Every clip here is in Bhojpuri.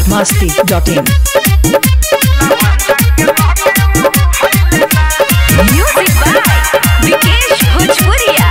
biharmasti.in Music by Vikesh Bhojpuria.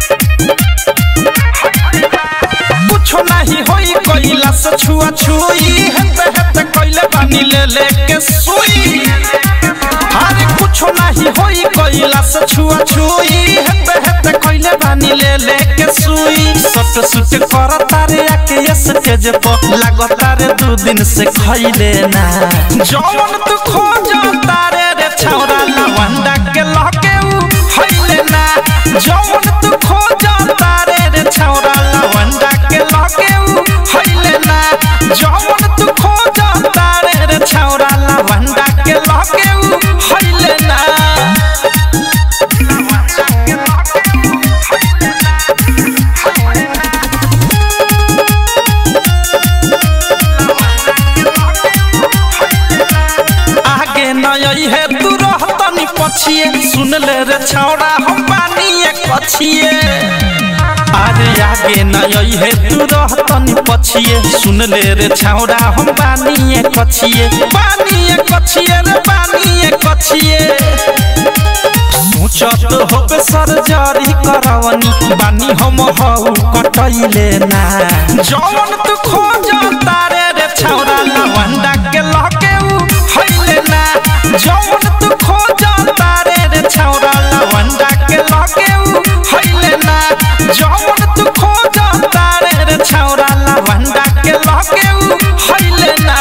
कुछो नहीं होई कोइला से छुआ छुई हेते हेते कोइले बानी ले ले के सुई अरे कुछो नहीं होई कोइला से छुआ छुई हेते हेते कोइले बानी ले ले के सुई सट सुट कर तारे आके ये स्टेज पर लागो तारे दू दिन से खइले ना जौन तू खोज तारे रे छौरा लवंडा के लहके उ हइले ना जौन तू खोज तारे रे छौरा लवंडा के लहके उ हइले ना जौन तू खोज तारे रे छौरा लवंडा के लहके उ हइले ना आगे नई है तू रहतनी पछिए सुन ले रे छौड़ा हम पानी कछिए अरे आगे नई है तू रहतनी पछिए सुन ले रे छौड़ा हम पानी कछिए पानी कछिए रे पानी कछिए सोचत होबे सर्जरी करवनी बानी हम हऊ कटैले ना जौन तू खोज तारे रे छौरा लवंडा के लहके उ हइले ना जौन तू खोज तारे रे छौरा लवंडा के लहके उ हइले ना जौन तू खोज तारे रे छौरा लवंडा के लहके उ हइले ना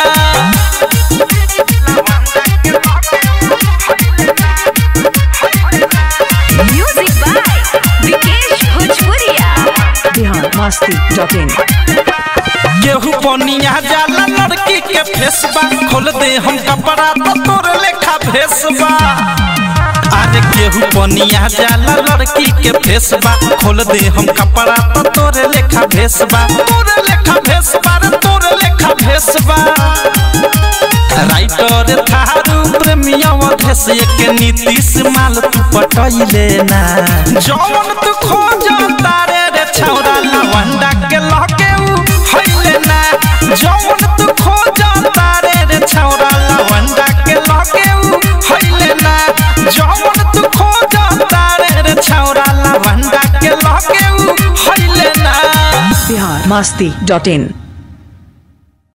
Music by Vikesh Bhojpuria. biharmasti.in केहू पनिया जाला लड़की के फेसबा खोल दे हम कपड़ा तो तोर लेखा भेसबा अरे केहू पनिया जाला लड़की के फेसबा खोल दे हम कपड़ा तो तोर लेखा भेसबा तोर लेखा भेसबा रे तोर लेखा भेसबा राइटर थारू प्रेमिया भेस के नीतीश माल तू पटैले ना जौन तू खोज तारे रे छौरा लवंडा के लहके उ हइले ना जौन तू खोज तारे रे छौरा लवंडा के लहके उ हइले ना जौन तू खोज तारे रे छौरा लवंडा के लहके उ हइले ना biharmasti.in